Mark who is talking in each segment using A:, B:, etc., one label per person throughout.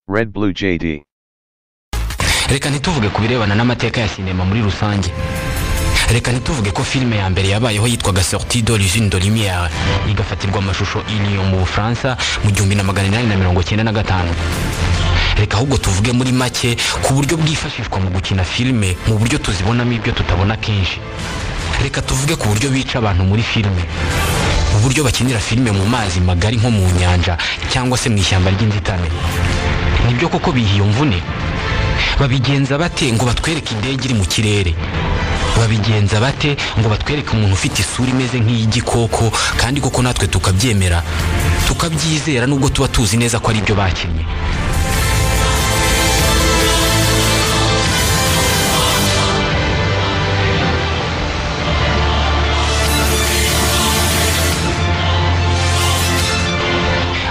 A: Red Blue JD.
B: reka ntituvuge ku birebana n'amateka ya sinema muri rusange reka ntituvuge ko filime ya mbere yabayeho yitwaga sortie d'origine de lumière igafatirwa amashusho i Lyon mu bufaransa mu gihumbi na magana inani na mirongo cyenda na gatanu reka ahubwo tuvuge muri make ku buryo bwifashishwa mu gukina filime mu buryo tuzibonamo ibyo tutabona kenshi reka tuvuge ku buryo bica abantu muri filime mu buryo bakinira filime mu mazi magari nko mu nyanja cyangwa se mu ishyamba ry'inzitane nibyo koko bihiye imvune babigenza bate ngo batwereke indege iri mu kirere babigenza bate ngo batwereke umuntu ufite isura imeze nk'iy'igikoko kandi koko natwe tukabyemera tukabyizera nubwo tuba tuzi neza ko ari byo bakinnye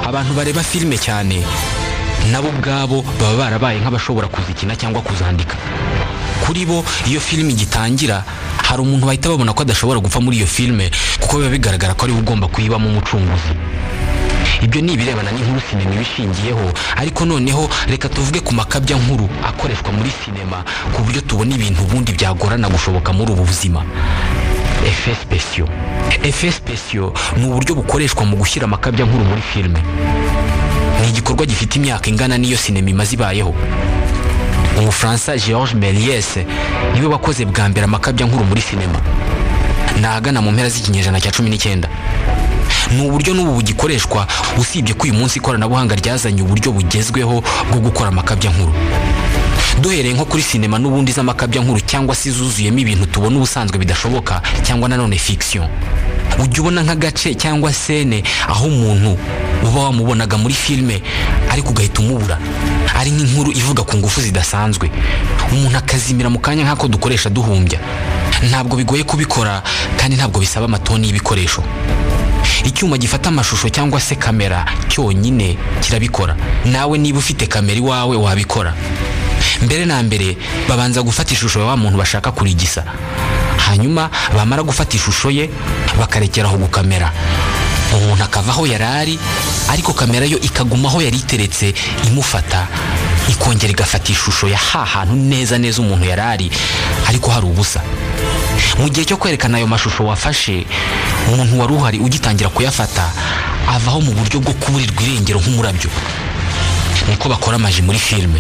B: abantu bareba filime cyane nabo ubwabo baba barabaye nk'abashobora kuzikina cyangwa kuzandika kuri bo iyo filime igitangira hari umuntu bahita babona ko adashobora gupfa muri iyo filime kuko biba bigaragara ko ari we ugomba kuyibamo umucunguzi ibyo ni ibirebana n'inkuru sinema iba ishingiyeho ariko noneho reka tuvuge ku makabya nkuru akoreshwa muri sinema ku buryo tubona ibintu ubundi byagorana gushoboka muri ubu buzima efes spesiyo efes spesiyo ni uburyo bukoreshwa mu gushyira amakabya nkuru muri filime ni igikorwa gifite imyaka ingana n'iyo sinema imaze ibayeho umufaransa george melies niwe wakoze bwa mbere amakabya nkuru muri sinema ni ahagana mu mpera z'ikinyejana cya cumi n'icyenda ni uburyo n'ubu bugikoreshwa usibye ko uyu munsi ikoranabuhanga ryazanye uburyo bugezweho bwo gukora amakabya nkuru duhereye nko kuri sinema n'ubundi z'amakabya nkuru cyangwa se zuzuyemo ibintu tubona ubusanzwe bidashoboka cyangwa nanone fikisiyo ujya ubona nk'agace cyangwa sene aho umuntu uba wamubonaga muri filime ariko ugahita umubura ari nk'inkuru ivuga ku ngufu zidasanzwe umuntu akazimira mu kanya nk'ako dukoresha duhumbya ntabwo bigoye kubikora kandi ntabwo bisaba amatoni y'ibikoresho icyuma gifata amashusho cyangwa se kamera cyonyine kirabikora nawe niba ufite kamera iwawe wabikora mbere na mbere babanza gufata ishusho ya wa muntu bashaka kurigisa hanyuma bamara gufata ishusho ye bakarekeraho gukamera umuntu akava aho yari ari ariko kamera yo ikaguma aho yari iteretse imufata ikongera igafata ishusho ya ha hantu neza neza umuntu yari ari ariko hari ubusa mu gihe cyo kwerekana ayo mashusho wafashe umuntu wari uhari ugitangira kuyafata avaho mu buryo bwo kuburirwa irengero nk'umurabyo niko bakora amaji muri filime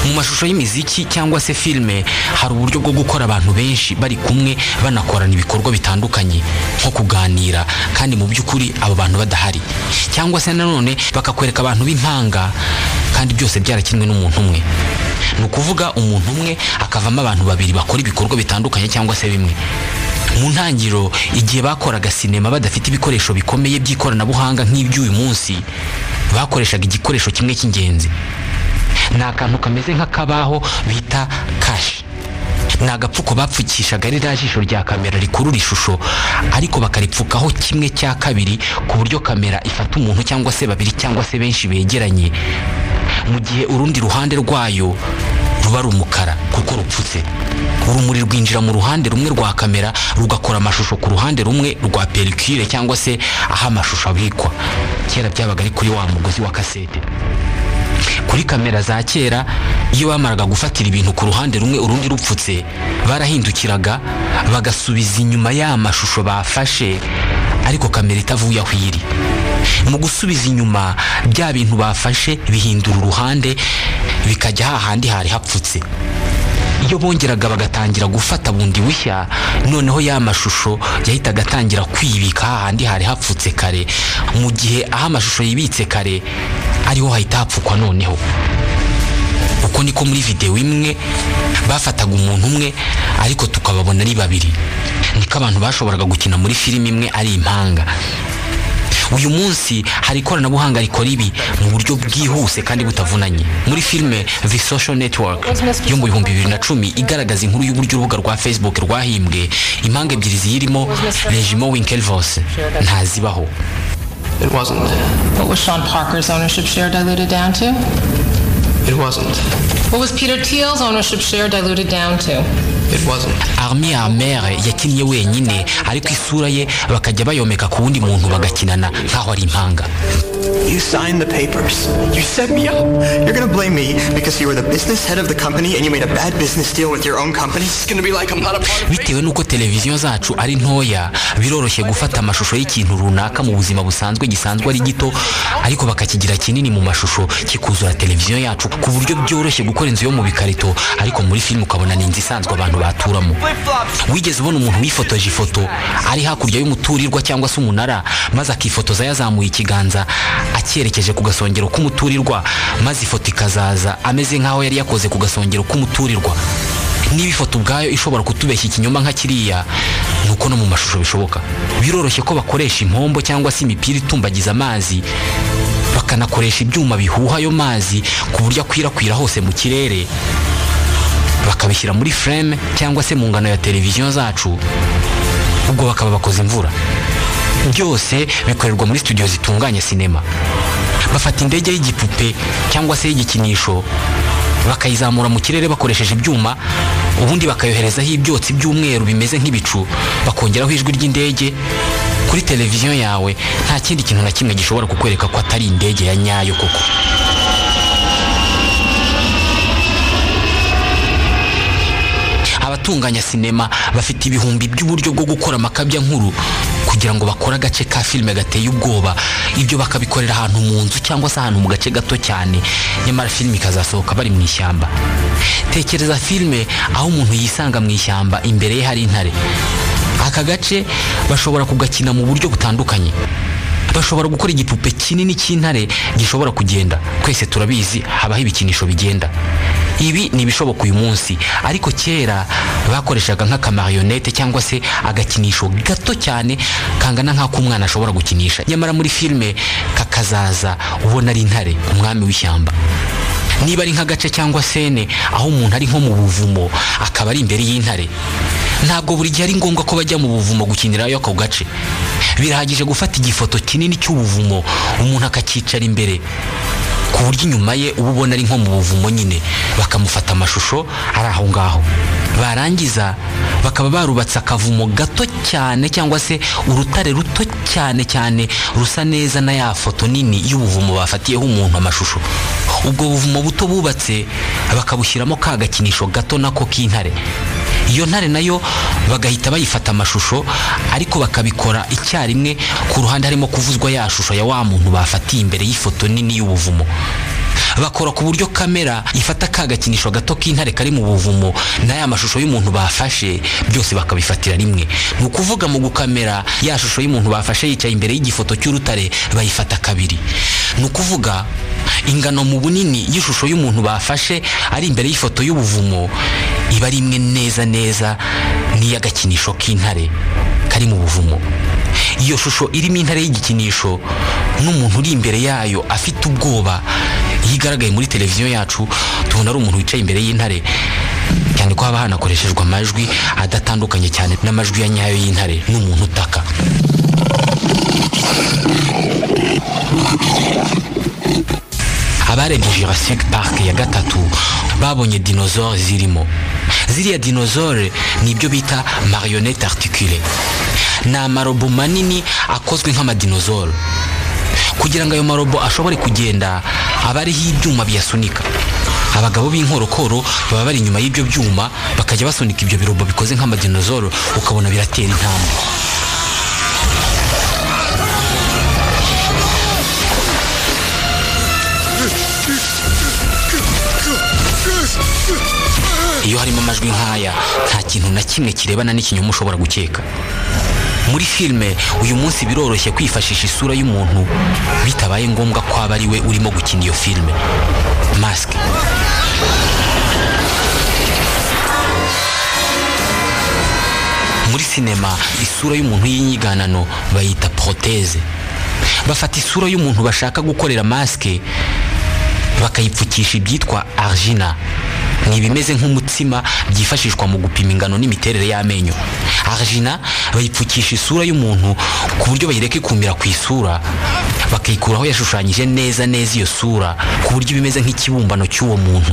B: mu mashusho y'imiziki cyangwa se filime hari uburyo bwo gukora abantu benshi bari kumwe banakorana ibikorwa bitandukanye nko kuganira kandi mu by'ukuri abo bantu badahari cyangwa se nanone bakakwereka abantu b'impanga kandi byose byarakinwe n'umuntu umwe ni ukuvuga umuntu umwe akavamo abantu babiri bakora ibikorwa bitandukanye cyangwa se bimwe mu ntangiriro igihe bakoraga sinema badafite ibikoresho bikomeye by'ikoranabuhanga nk'iby'uyu munsi bakoreshaga igikoresho kimwe cy'ingenzi ni akantu kameze nk'akabaho bita kashi ni agapfuko bapfukishaga ririya jisho rya kamera rikurura ishusho ariko bakaripfukaho kimwe cya kabiri ku buryo kamera ifata umuntu cyangwa se babiri cyangwa se benshi begeranye mu gihe urundi ruhande rwayo ruba ari umukara kuko rupfutse urumuri rwinjira mu ruhande rumwe rwa kamera rugakora amashusho ku ruhande rumwe rwa perikire cyangwa se aho amashusho abikwa kera byabaga ari kuri wa mugozi wa kasete kuri kamera za kera iyo bamaraga gufatira ibintu ku ruhande rumwe urundi rupfutse barahindukiraga bagasubiza inyuma ya mashusho bafashe ariko kamera itavuye aho iri mu gusubiza inyuma bya bintu bafashe bihindura uruhande bikajya hahandi hari hapfutse iyo bongeraga bagatangira gufata bundi bushya noneho ya mashusho yahitaga atangira kwibika hahandi hari hapfutse kare mu gihe aho amashusho yibitse kare ariho hahita hapfukwa noneho uko niko muri videwo imwe bafataga umuntu umwe ariko tukababona ari babiri niko abantu bashoboraga gukina muri filime imwe ari impanga uyu munsi hari ikoranabuhanga rikora ibi mu buryo bwihuse kandi butavunanye muri filime the social network yo mu bihumbi bibiri na cumi igaragaza inkuru y'uburyo urubuga rwa facebook rwahimbwe impanga ebyiri ziyirimo regimo winkelvos ntazibaho
C: It wasn't.
D: What was Sean Parker's ownership share diluted down to?
C: It wasn't.
D: What was Peter Thiel's ownership share diluted down to?
A: It wasn't.
B: armi amere yakinnye wenyine ariko isura ye bakajya bayomeka ku wundi muntu bagakinana nk'aho ari impanga
A: You signed the papers. You set me up. You're gonna blame me because you were the business head of the company and you made a bad business deal with your own company. It's gonna be like I'm not a part of
B: bitewe n'uko televiziyo zacu ari ntoya biroroshye gufata amashusho y'ikintu runaka mu buzima busanzwe gisanzwe ari gito ariko bakakigira kinini mu mashusho kikuzura televiziyo yacu ku buryo byoroshye gukora inzu yo mu bikarito ariko muri filime ukabona ni inzu isanzwe abantu baturamo wigeze ubona umuntu wifotoje ifoto ari hakurya y'umuturirwa cyangwa se umunara maze akifotoza yazamuye ikiganza acyerekeje ku gasongero k'umuturirwa maze ifoto ikazaza ameze nk'aho yari yakoze ku gasongero k'umuturirwa niba ifoto ubwayo ishobora kutubeshya ikinyoma nka kiriya ni uko no mu mashusho bishoboka biroroshye ko bakoresha impombo cyangwa se imipira itumbagiza amazi bakanakoresha ibyuma bihuha ayo mazi ku buryo akwirakwira hose mu kirere bakabishyira muri frame cyangwa se mu ngano ya televiziyo zacu ubwo bakaba bakoze imvura byose bikorerwa muri studio zitunganya sinema bafata indege y'igipupe cyangwa se y'igikinisho bakayizamura mu kirere bakoresheje ibyuma ubundi bakayoherezaho ibyotsi by'umweru bimeze nk'ibicu bakongeraho ijwi ry'indege kuri televiziyo yawe nta kindi kintu na kimwe gishobora kukwereka ko atari indege ya nyayo koko abatunganya sinema bafite ibihumbi by'uburyo bwo gukora amakabya nkuru kugira ngo bakore agace ka filime gateye ubwoba ibyo bakabikorera ahantu mu nzu cyangwa se ahantu mu gace gato cyane nyamara filime ikazasohoka bari mu ishyamba tekereza filime aho umuntu yisanga mu ishyamba imbere ye hari intare aka gace bashobora kugakina mu buryo butandukanye bashobora gukora igipupe kinini cy'intare gishobora kugenda twese turabizi habaho ibikinisho bigenda ibi ni ibishoboka uyu munsi ariko kera bakoreshaga nk'akamarionete cyangwa se agakinisho gato cyane kangana nk'ako umwana ashobora gukinisha nyamara muri filime kakazaza ubona ari intare umwami w'ishyamba niba ari nk'agace cyangwa sene aho umuntu ari nko mu buvumo akaba ari imbere y'intare ntabwo buri gihe ari ngombwa ko bajya mu buvumo gukinirayo ako gace birahagije gufata igifoto kinini cy'ubuvumo umuntu akakicara imbere ku buryo inyuma ye uba ubona ari nko mu buvumo nyine bakamufata amashusho ari aho ngaho barangiza bakaba barubatse akavumo gato cyane cyangwa se urutare ruto cyane cyane rusa neza na ya foto nini y'ubuvumo bafatiyeho umuntu amashusho ubwo buvumo buto bubatse bakabushyiramo ka gakinisho gato nako k'intare iyo ntare nayo bagahita bayifata amashusho ariko bakabikora icyarimwe ku ruhande harimo kuvuzwa ya shusho ya wa muntu bafatiye imbere y'ifoto nini y'ubuvumo bakora ku buryo kamera ifata ka gakinisho gato k'intare kari mu buvumo na ya mashusho y'umuntu bafashe byose bakabifatira rimwe ni ukuvuga mu gukamera ya shusho y'umuntu bafashe yicaye imbere y'igifoto cy'urutare bayifata kabiri ni ukuvuga ingano mu bunini y'ishusho y'umuntu bafashe ari imbere y'ifoto y'ubuvumo iba ari imwe neza neza n'iy'agakinisho k'intare kari mu buvumo iyo shusho irimo intare y'igikinisho n'umuntu uri imbere yayo afite ubwoba iyo igaragaye muri televiziyo yacu tubona ari umuntu wicaye imbere y'intare cyane ko haba hanakoreshejwe amajwi adatandukanye cyane n'amajwi ya nyayo y'intare n'umuntu utaka abarebye jurassic park ya gatatu babonye dinozore zirimo ziriya dinozore ni ibyo bita marionette articule ni amarobo manini akozwe nk'amadinozore kugira ngo ayo marobo ashobore kugenda aba ariho ibyuma biyasunika abagabo b'inkorokoro baba bari inyuma y'ibyo byuma bakajya basunika ibyo birobo bikoze nk'amadinozoro ukabona biratera intambwe iyo harimo amajwi nk'aya nta kintu na kimwe kirebana n'ikinyoma ushobora gukeka muri filime uyu munsi biroroshye kwifashisha isura y'umuntu bitabaye ngombwa ko aba ari we urimo gukina iyo filime masike muri sinema isura y'umuntu y'inyiganano bayita poroteze bafata isura y'umuntu bashaka gukorera masike bakayipfukisha ibyitwa argina ni ibimeze nk'umutsima byifashishwa mu gupima ingano n'imiterere y'amenyo argina bayipfukisha isura y'umuntu ku buryo bayireka ikumira ku isura bakayikuraho yashushanyije neza neza iyo sura ku buryo ibimeze nk'ikibumbano cy'uwo muntu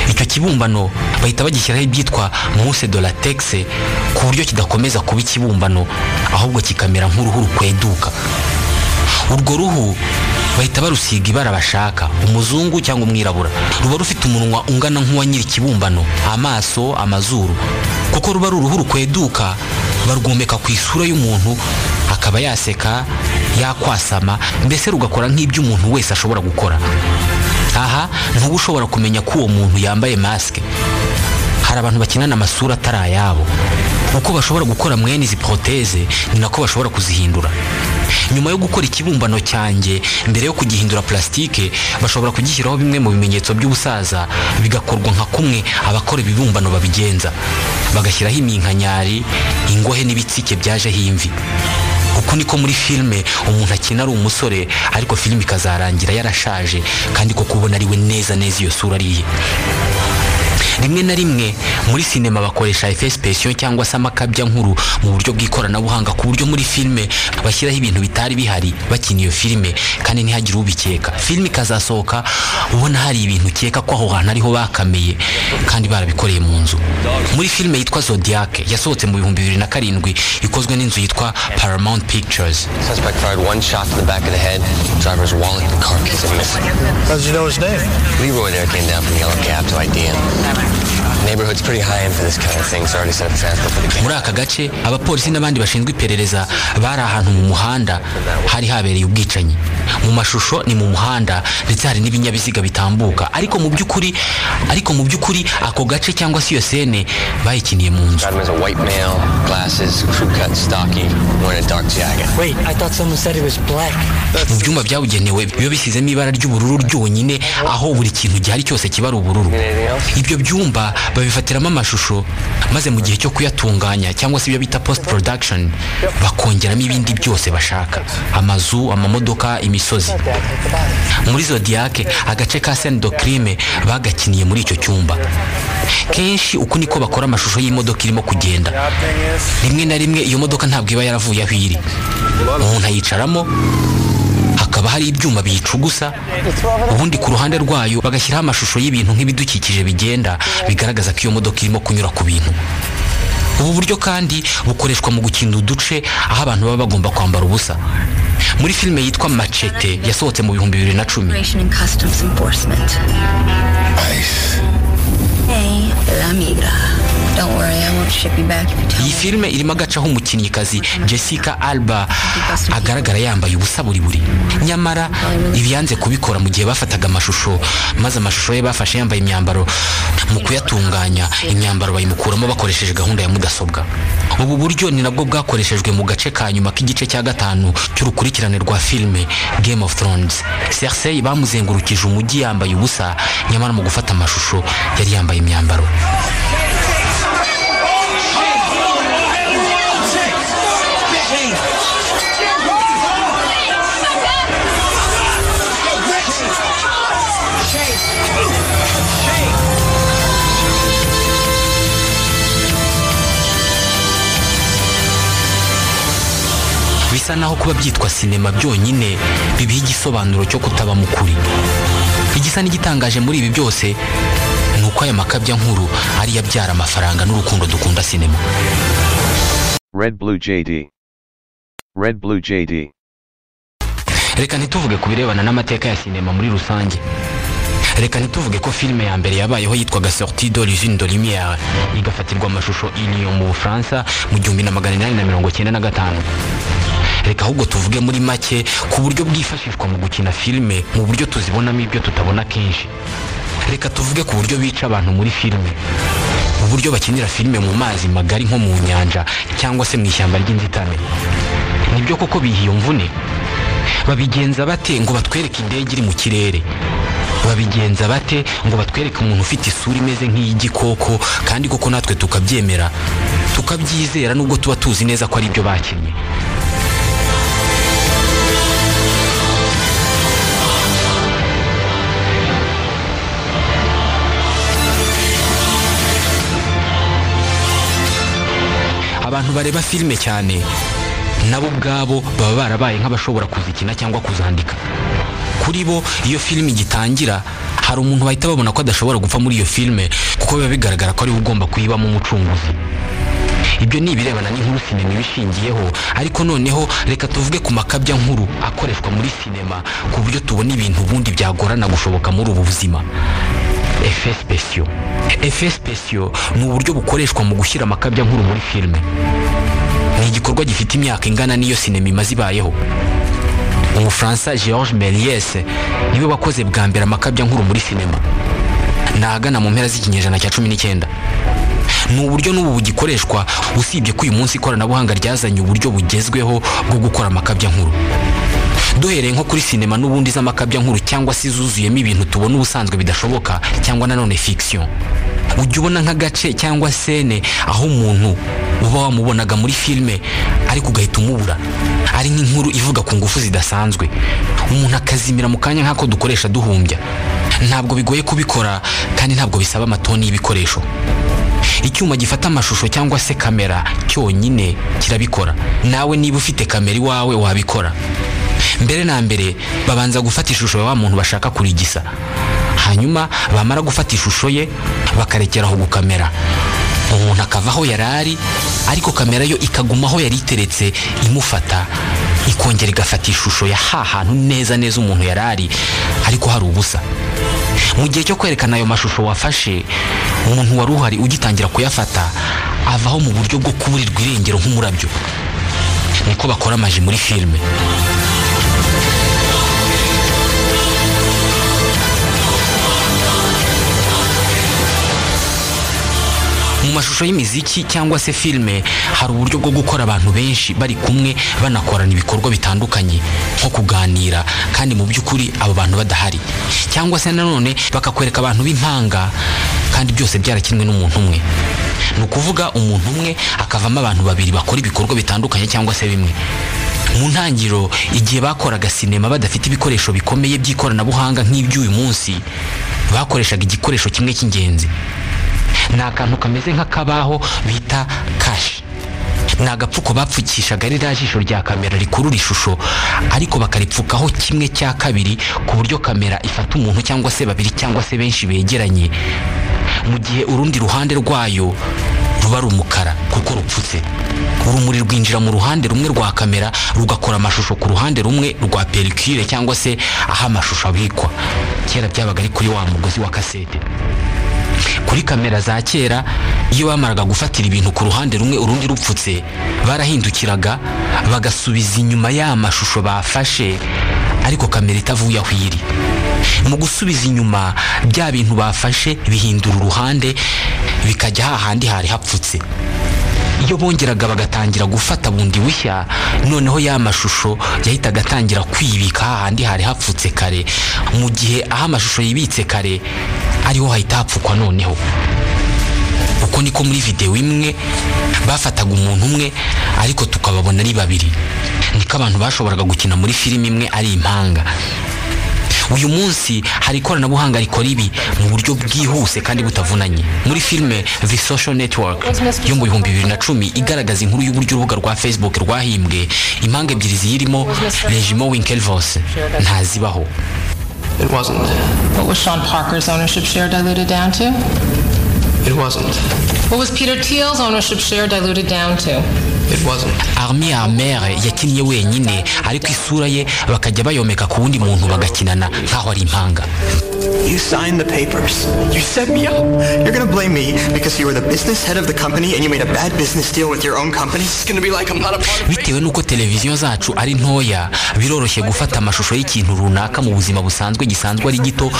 B: icyo kibumbano bahita bagishyiraho ibyitwa muse de latex ku buryo kidakomeza kuba ikibumbano ahubwo kikamera nk'uruhu rukweduka urwo ruhu bahita barusiga ibara bashaka umuzungu cyangwa umwirabura ruba rufite umunwa ungana nk'uwa nyiri ikibumbano amaso amazuru kuko ruba ari uruhu rukweduka barwomeka ku isura y'umuntu akaba yaseka yakwasama mbese rugakora nk'ibyo umuntu wese ashobora gukora aha ntuba ushobora kumenya ko uwo muntu yambaye masike hari abantu bakinana amasura atari ayabo uko bashobora gukora mwene izi poroteze ni nako bashobora kuzihindura nyuma yo gukora ikibumbano cyanjye mbere yo kugihindura plastique bashobora kugishyiraho bimwe mu bimenyetso by'ubusaza bigakorwa nka kumwe abakora ibibumbano babigenza bagashyiraho iminkanyari ingohe n'ibitsike byajeho imvi uku niko muri filime umuntu akina ari umusore ariko filime ikazarangira yarashaje kandi koko ubona ari we neza neza iyo sura ari iye rimwe na rimwe muri sinema bakoresha efesipesiyo cyangwa se amakabya nkuru mu buryo bw'ikoranabuhanga ku buryo muri filime bashyiraho ibintu bitari bihari bakina iyo filime kandi ntihagire ubikeka filime ikazasohoka ubona hari ibintu ukeka ko aho hantu ariho bakamiye kandi barabikoreye mu nzu muri filime yitwa zodiac yasohotse mu bihumbi bibiri na karindwi ikozwe n'inzu yitwa paramount pictures
C: Suspect fired one shot to the back of the head. Driver's wallet and car keys are missing.
E: How did you know his name?
C: Leroy there came down from the yellow cab to ID him. Neighborhood's pretty high end for this kind of thing, so I already set up transport for the cab.
B: muri aka gace abapolisi n'abandi bashinzwe iperereza bari ahantu mu muhanda hari habereye ubwicanyi mu mashusho ni mu muhanda ndetse hari n'ibinyabiziga bitambuka ariko mu by'ukuri ariko mu by'ukuri ako gace cyangwa se iyo sene bayikiniye mu nzu
C: Got him as a white male, glasses, crew cut, stocky, wearing a dark jacket.
F: Wait, I thought someone said he was black.
B: mu byumba byabugenewe biba bisizemo ibara ry'ubururu ryonyine aho buri kintu gihari cyose kiba ari ubururu ibyo byumba babifatiramo amashusho maze mu gihe cyo kuyatunganya cyangwa se ibyo bita post production bakongeramo ibindi byose bashaka amazu amamodoka imisozi muri zodiac agace ka scène de crime bagakiniye muri icyo cyumba kenshi uku niko bakora amashusho y'imodoka irimo kugenda rimwe na rimwe iyo modoka ntabwo iba yaravuye aho iri umuntu ayicaramo hakaba hari ibyuma biyicugusa ubundi ku ruhande rwayo bagashyiraho amashusho y'ibintu nk'ibidukikije bigenda bigaragaza ko iyo modoka irimo kunyura ku bintu ubu buryo kandi bukoreshwa mu gukina uduce aho abantu baba bagomba kwambara ubusa muri filime yitwa macete yasohotse mu bihumbi bibiri na cumi
G: Immigration and Customs Enforcement. ICE. Hey, La Migra. Don't worry, I won't ship you back if you tell
B: iyi
G: me.
B: filime irimo agace aho umukinnyikazi jessica alba agaragara yambaye ubusa buri buri nyamara ibi yanze kubikora mu gihe bafataga amashusho maze amashusho ye bafashe yambaye imyambaro mu kuyatunganya imyambaro bayimukuramo bakoresheje gahunda ya mudasobwa ubu buryo ni nabwo bwakoreshejwe mu gace ka nyuma k'igice cya gatanu cy'urukurikirane rwa filime game of thrones cersei bamuzengurukije umujyi yambaye ubusa nyamara mu gufata amashusho yari yambaye imyambaro bisa naho kuba byitwa sinema byonyine bibiha igisobanuro cyo kutaba mu kuri igisa n'igitangaje muri ibi byose ni uko aya makabya nkuru ariyo abyara amafaranga n'urukundo dukunda sinema
H: Red Blue JD. Red Blue JD.
B: reka ntituvuge ku birebana n'amateka ya sinema muri rusange reka ntituvuge ko filime ya mbere yabayeho yitwaga sorti de l'usine de lumière igafatirwa amashusho i Lyon mu bufaransa mu gihumbi na magana inani na mirongo cyenda na gatanu reka ahubwo tuvuge muri make ku buryo bwifashishwa mu gukina filime mu buryo tuzibonamo ibyo tutabona kenshi reka tuvuge ku buryo bica abantu muri filime uburyo bakinira filime mu mazi magari nko mu nyanja cyangwa se mu ishyamba ry'inzitane nibyo koko biha iyo mvune babigenza bate ngo batwereke indege iri mu kirere babigenza bate ngo batwereke umuntu ufite isura imeze nk'iy'igikoko kandi koko natwe tukabyemera tukabyizera nubwo tuba tuzi neza ko ari byo bakinnye abantu bareba filime cyane nabo ubwabo baba barabaye nk'abashobora kuzikina cyangwa kuzandika kuri bo iyo filime igitangira hari hari umuntu bahita babona ko adashobora gupfa muri iyo filime kuko biba bigaragara ko ariwe ugomba kuyibamo umucunguzi ibyo ni ibirebana n'inkuru sinema iba ishingiyeho ariko noneho reka tuvuge ku makabya nkuru akoreshwa muri sinema ku buryo tubona ibintu ubundi byagorana gushoboka muri ubu buzima efe spesiyo efe spesiyo ni uburyo bukoreshwa mu gushyira amakabya nkuru muri filime ni igikorwa gifite imyaka ingana n'iyo sinema imaze ibayeho umufaransa george méliès niwe wakoze bwa mbere amakabya nkuru muri sinema ni ahagana mu mpera z'ikinyejana cya cumi n'icyenda ni uburyo n'ubu bugikoreshwa usibye ko uyu munsi ikoranabuhanga ryazanye uburyo bugezweho bwo gukora amakabya nkuru duhereye nko kuri sinema n'ubundi z'amakabya nkuru cyangwa se izuzuyemo ibintu tubona ubusanzwe bidashoboka cyangwa nanone fiction ujya ubona nk'agace cyangwa sene aho umuntu uba wamubonaga muri filime ariko ugahita umubura ari nk'inkuru ivuga ku ngufu zidasanzwe umuntu akazimira mu kanya nk'ako dukoresha duhumbya ntabwo bigoye kubikora kandi ntabwo bisaba amatoni y'ibikoresho icyuma gifata amashusho cyangwa se kamera cyonyine kirabikora nawe niba ufite kamera iwawe wabikora mbere na mbere babanza gufata ishusho ya wa muntu bashaka kurigisa hanyuma bamara gufata ishusho ye bakarekeraho gukamera umuntu akava aho yari ari ariko kamera yo ikaguma aho yari iteretse imufata ikongera igafata ishusho ya ha hantu neza neza umuntu yari ari ariko hari ubusa mu gihe cyo kwerekana ayo mashusho wafashe umuntu wari uhari ugitangira kuyafata avaho mu buryo bwo kuburirwa irengero nk'umurabyo niko bakora amaji muri filime mu mashusho y'imiziki cyangwa se filime hari uburyo bwo gukora abantu benshi bari kumwe banakorana ibikorwa bitandukanye nko kuganira kandi mu by'ukuri abo bantu badahari cyangwa se nanone bakakwereka abantu b'impanga kandi byose byarakinwe n'umuntu umwe ni ukuvuga umuntu umwe akavamo abantu babiri bakora ibikorwa bitandukanye cyangwa se bimwe mu ntangiriro igihe bakoraga sinema badafite ibikoresho bikomeye by'ikoranabuhanga nk'iby'uyu munsi bakoreshaga igikoresho kimwe cy'ingenzi ni akantu kameze nk'akabaho bita kashi ni agapfuko bapfukishaga ririya jisho rya kamera rikurura ishusho ariko bakaripfukaho kimwe cya kabiri ku buryo kamera ifata umuntu cyangwa se babiri cyangwa se benshi begeranye mu gihe urundi ruhande rwayo ruba ari umukara kuko rupfutse urumuri rwinjira mu ruhande rumwe rwa kamera rugakora amashusho ku ruhande rumwe rwa perikire cyangwa se aho amashusho abikwa kera byabaga ari kuri wa mugozi wa kasete kuri kamera za kera iyo bamaraga gufatira ibintu ku ruhande rumwe urundi rupfutse barahindukiraga bagasubiza inyuma ya mashusho bafashe ariko kamera itavuye aho iri mu gusubiza inyuma bya bintu bafashe bihindura uruhande bikajya hahandi hari hapfutse iyo bongeraga bagatangira gufata bundi bushya noneho ya mashusho yahitaga atangira kwibika hahandi hari hapfutse kare mu gihe aho amashusho yibitse kare ariho hahita hapfukwa noneho uko niko muri videwo imwe bafataga umuntu umwe ariko tukababona ari babiri niko abantu bashoboraga gukina muri filime imwe ari impanga uyu munsi hari ikoranabuhanga rikora ibi mu buryo bwihuse kandi butavunanye muri filime the social network yo mu bihumbi bibiri na cumi igaragaza inkuru y'uburyo urubuga rwa facebook rwahimbwe impanga ebyiri ziyirimo regimo winkelvos ntazibaho
A: It wasn't.
D: What was Sean Parker's ownership share diluted down to?
A: It wasn't.
D: What was Peter Thiel's ownership share diluted down to?
A: It wasn't.
B: armi amere yakinnye wenyine ariko isura ye bakajya bayomeka ku wundi muntu bagakinana nk'aho ari impanga
A: You signed the papers. You set me up. You're gonna blame me because you were the business head of the company and you made a bad business deal with your own company. It's gonna be like I'm not a part of it.
B: bitewe n'uko televiziyo zacu ari ntoya biroroshye gufata amashusho y'ikintu runaka mu buzima busanzwe gisanzwe ari gito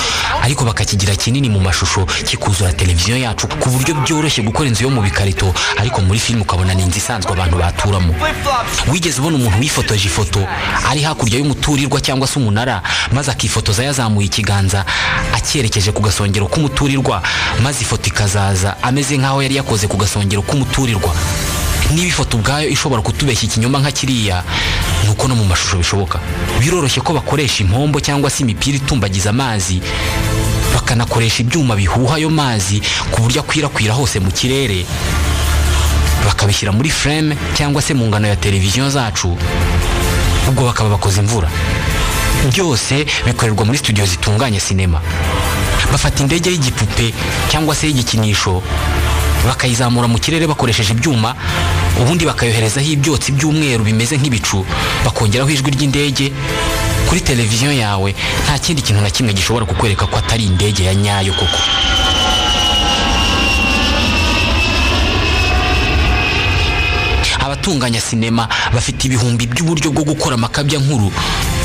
B: ariko bakakigira kinini mu mashusho kikuzura televiziyo yacu ku buryo byoroshye gukora inzu yo mu bikarito ariko muri filime ukabona ni inzu isanzwe abantu baturamo wigeze ubona umuntu wifotoje ifoto ari hakurya y'umuturirwa cyangwa se umunara maze akifotoza yazamuye ikiganza acyerekeje ku gasongero k'umuturirwa maze ifoto ikazaza ameze nk'aho yari yakoze ku gasongero k'umuturirwa niba ifoto ubwayo ishobora kutubeshya ikinyoma nka kiriya ni uko no mu mashusho bishoboka biroroshye ko bakoresha impombo cyangwa se imipira itumbagiza amazi bakanakoresha ibyuma bihuha ayo mazi ku buryo akwirakwira hose mu kirere bakabishyira muri frame cyangwa se mu ngano ya televiziyo zacu ubwo bakaba bakoze imvura byose bikorerwa muri studio zitunganya sinema bafata indege y'igipupe cyangwa se y'igikinisho bakayizamura mu kirere bakoresheje ibyuma ubundi bakayoherezaho ibyotsi by'umweru bimeze nk'ibicu bakongeraho ijwi ry'indege kuri televiziyo yawe nta kindi kintu na kimwe gishobora kukwereka ko atari indege ya nyayo koko abatunganya sinema bafite ibihumbi by'uburyo bwo gukora amakabya nkuru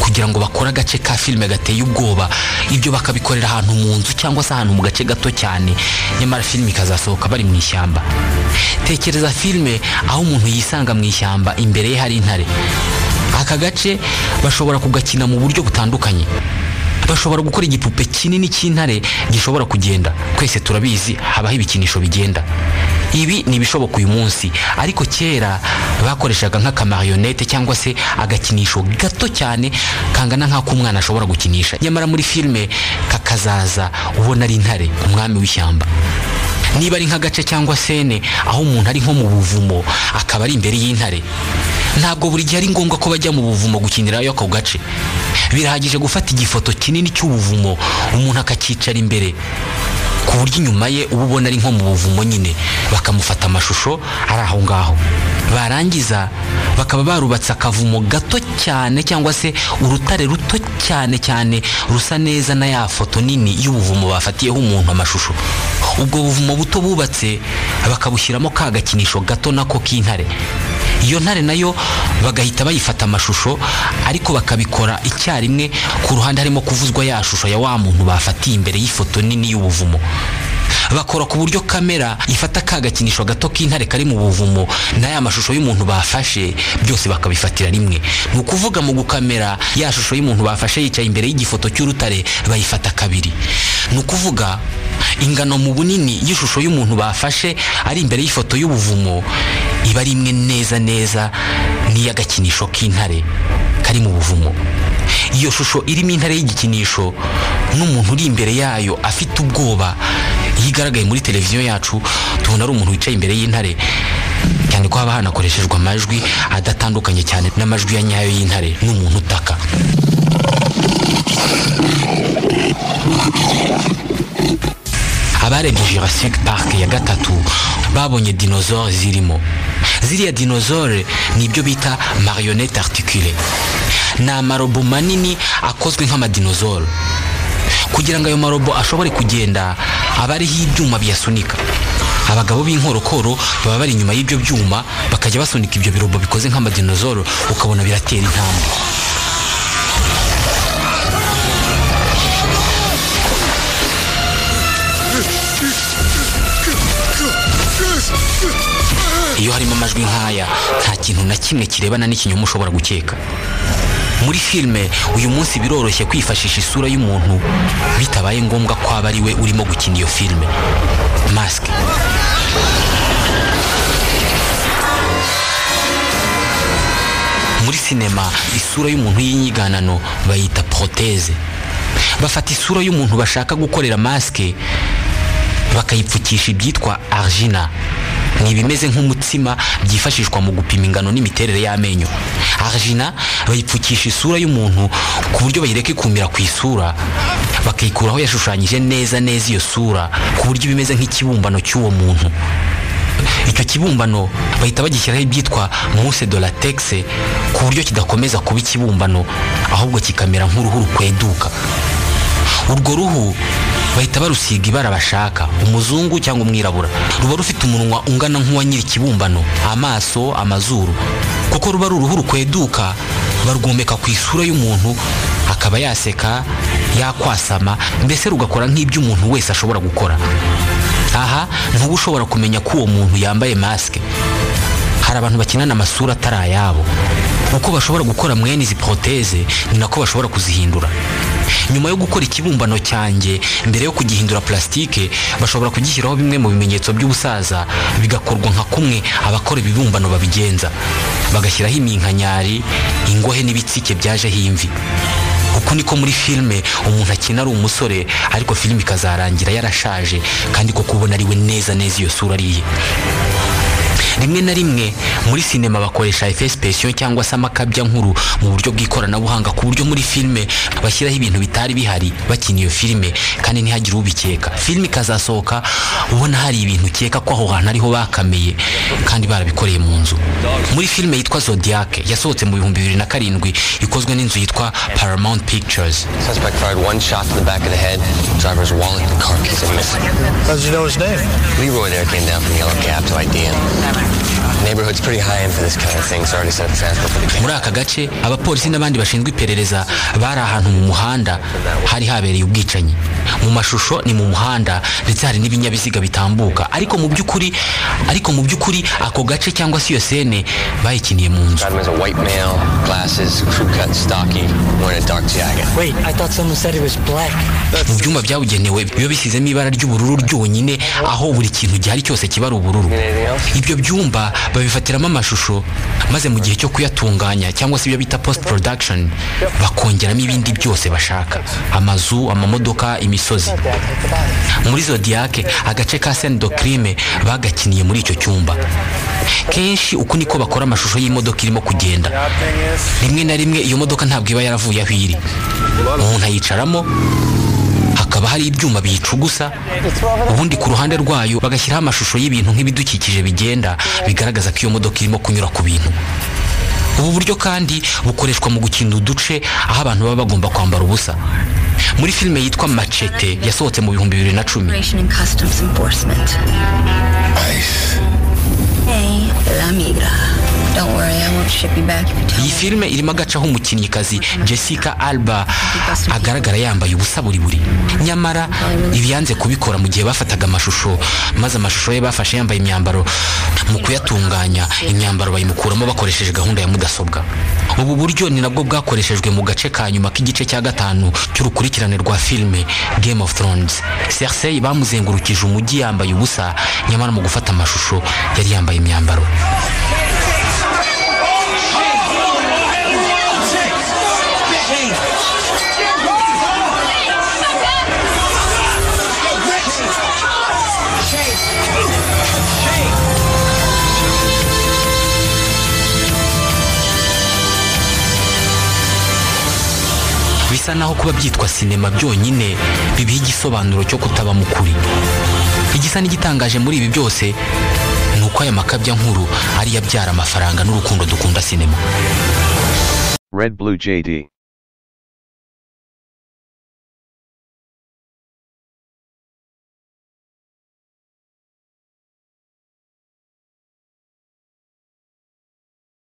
B: kugira ngo bakore agace ka filime gateye ubwoba ibyo bakabikorera ahantu mu nzu cyangwa se ahantu mu gace gato cyane nyamara filime ikazasohoka bari mu ishyamba tekereza filime aho umuntu yisanga mu ishyamba imbere ye hari intare aka gace bashobora kugakina mu buryo butandukanye bashobora gukora igipupe kinini cy'intare gishobora kugenda twese turabizi habaho ibikinisho bigenda ibi ni ibishoboka uyu munsi ariko kera bakoreshaga nk'akamarionete cyangwa se agakinisho gato cyane kangana nk'ako umwana ashobora gukinisha nyamara muri filime kakazaza ubona ari intare umwami w'ishyamba niba ari nk'agace cyangwa sene aho umuntu ari nko mu buvumo akaba ari imbere y'intare ntabwo buri gihe ari ngombwa ko bajya mu buvumo gukinirayo ako gace birahagije gufata igifoto kinini cy'ubuvumo umuntu akakicara imbere ku buryo inyuma ye uba ubona ari nko mu buvumo nyine bakamufata amashusho ari aho ngaho barangiza bakaba barubatse akavumo gato cyane cyangwa se urutare ruto cyane cyane rusa neza na ya foto nini y'ubuvumo bafatiyeho umuntu amashusho ubwo buvumo buto bubatse bakabushyiramo ka gakinisho gato nako k'intare iyo ntare nayo bagahita bayifata amashusho ariko bakabikora icyarimwe ku ruhande harimo kuvuzwa ya shusho ya wa muntu bafatiye imbere y'ifoto nini y'ubuvumo bakora ku buryo kamera ifata ka gakinisho gato k'intare kari mu buvumo n'aya mashusho y'umuntu bafashe byose bakabifatira rimwe ni ukuvuga mu gukamera ya shusho y'umuntu bafashe yicaye imbere y'igifoto cy'urutare bayifata kabiri ni ukuvuga ingano mu bunini y'ishusho y'umuntu bafashe ari imbere y'ifoto y'ubuvumo iba ari imwe neza neza n'iy'agakinisho k'intare kari mu buvumo iyo shusho irimo intare y'igikinisho n'umuntu uri imbere yayo afite ubwoba iyo igaragaye muri televiziyo yacu tubona ari umuntu wicaye imbere y'intare cyane ko haba hanakoreshejwe amajwi adatandukanye cyane n'amajwi ya nyayo y'intare n'umuntu utaka abarebye Jurassic Park ya gatatu babonye dinosaure zirimo ziriya dinosaure ni ibyo bita marionette articule ni amarobo manini akozwe nk'amadinosaure kugira ngo ayo marobo ashobore kugenda aba ariho ibyuma biyasunika abagabo b'inkorokoro baba bari inyuma y'ibyo byuma bakajya basunika ibyo birobo bikoze nk'amadinosaure ukabona biratera intambwe iyo harimo amajwi nk'aya nta kintu na kimwe kirebana n'ikinyoma ushobora gukeka muri filime uyu munsi biroroshye kwifashisha isura y'umuntu bitabaye ngombwa ko aba ari we urimo gukina iyo filime masike muri sinema isura y'umuntu y'inyiganano bayita poroteze bafata isura y'umuntu bashaka gukorera masike bakayipfukisha ibyitwa argina ni ibimeze nk'umutsima byifashishwa mu gupima ingano n'imiterere y'amenyo argina bayipfukisha isura y'umuntu ku buryo bayireka ikumira ku isura bakayikuraho yashushanyije neza neza iyo sura ku buryo bimeze nk'ikibumbano cy'uwo muntu icyo kibumbano bahita bagishyiraho ibyitwa muse de latex ku buryo kidakomeza kuba ikibumbano ahubwo kikamera nk'uruhu rukweduka urwo ruhu bahita barusiga ibara bashaka umuzungu cyangwa umwirabura ruba rufite umunwa ungana nk'uwa nyiri ikibumbano amaso amazuru kuko ruba ari uruhu rukweduka barwomeka ku isura y'umuntu akaba yaseka yakwasama mbese rugakora nk'ibyo umuntu wese ashobora gukora aha ntuba ushobora kumenya ko uwo muntu yambaye masike hari abantu bakinana amasura atari ayabo uko bashobora gukora mwene izi poroteze ni nako bashobora kuzihindura nyuma yo gukora ikibumbano cyanjye mbere yo kugihindura plasitike bashobora kugishyiraho bimwe mu bimenyetso by'ubusaza bigakorwa nka kumwe abakora ibibumbano babigenza bagashyiraho iminkanyari ingohe n'ibitsike byajeho imvi uku niko muri filime umuntu akina ari umusore ariko filime ikazarangira yarashaje kandi koko ubona ari we neza neza iyo sura ari iye rimwe na rimwe muri sinema bakoresha efesipesiyo cyangwa se amakabyankuru mu buryo bw'ikoranabuhanga ku buryo muri filime bashyiraho ibintu bitari bihari bakina iyo filime kandi ntihagire ubikeka filime ikazasohoka ubona hari ibintu ukeka ko aho hantu ariho bakameye kandi barabikoreye mu nzu muri filime yitwa zodiac yasohotse mu bihumbi bibiri na karindwi ikozwe n'inzu yitwa paramount pictures
C: Suspect fired one shot to the back of the head, driver's wallet, and carcass are missing.
E: How'd you know his name?
C: Leroy there came down from the yellow cab to ID him. Neighborhood's pretty high end for this kind of thing, so I already set up transport for the
B: muri
C: case.
B: aka gace abapolisi n'abandi bashinzwe iperereza bari ahantu mu muhanda hari habereye ubwicanyi mu mashusho ni mu muhanda ndetse hari n'ibinyabiziga bitambuka ariko mu by'ukuri ariko mu by'ukuri ako gace cyangwa se iyo sene bayikiniye mu nzu
C: Got him as a white male, glasses, crew cut, stocky, wearing a dark jacket.
F: Wait, I thought someone said he was black.
B: mu byuma byabugenewe biba bisizemo ibara ry'ubururu ryonyine aho buri kintu gihari cyose kiba ari ubururu ibyo byumba babifatiramo amashusho maze mu gihe cyo kuyatunganya cyangwa se ibyo bita post production bakongeramo ibindi byose bashaka amazu amamodoka imisozi muri zodiac agace ka scène de crime bagakiniye muri icyo cyumba kenshi uku niko bakora amashusho y'imodoka irimo kugenda rimwe na rimwe iyo modoka ntabwo iba yaravuye aho iri umuntu ayicaramo hakaba hari ibyuma biyicugusa ubundi ku ruhande rwayo bagashyiraho amashusho y'ibintu nk'ibidukikije bigenda bigaragaza ko iyo modoka irimo kunyura ku bintu ubu buryo kandi bukoreshwa mu gukina uduce aho abantu baba bagomba kwambara ubusa muri filime yitwa macete yasohotse mu bihumbi bibiri na cumi
G: Immigration and Customs Enforcement.
I: ICE.
G: Hey, La Migra. Don't worry, I won't ship you back if you tell
B: iyi
G: me.
B: filime irimo agace aho umukinnyikazi jessica alba agaragara yambaye ubusa buri buri nyamara ibi yanze kubikora mu gihe bafataga amashusho maze amashusho ye bafashe yambaye imyambaro mu kuyatunganya imyambaro bayimukuramo bakoresheje gahunda ya mudasobwa ubu buryo ni nabwo bwakoreshejwe mu gace ka nyuma k'igice cya gatanu cy'urukurikirane rwa filime game of thrones cersei bamuzengurukije umujyi yambaye ubusa nyamara mu gufata amashusho yari yambaye imyambaro bisa naho kuba byitwa sinema byonyine bibiha igisobanuro cyo kutaba mu kuri igisa n'igitangaje muri ibi byose ni uko aya makabya nkuru ariyo abyara amafaranga n'urukundo dukunda sinema
H: Red Blue JD.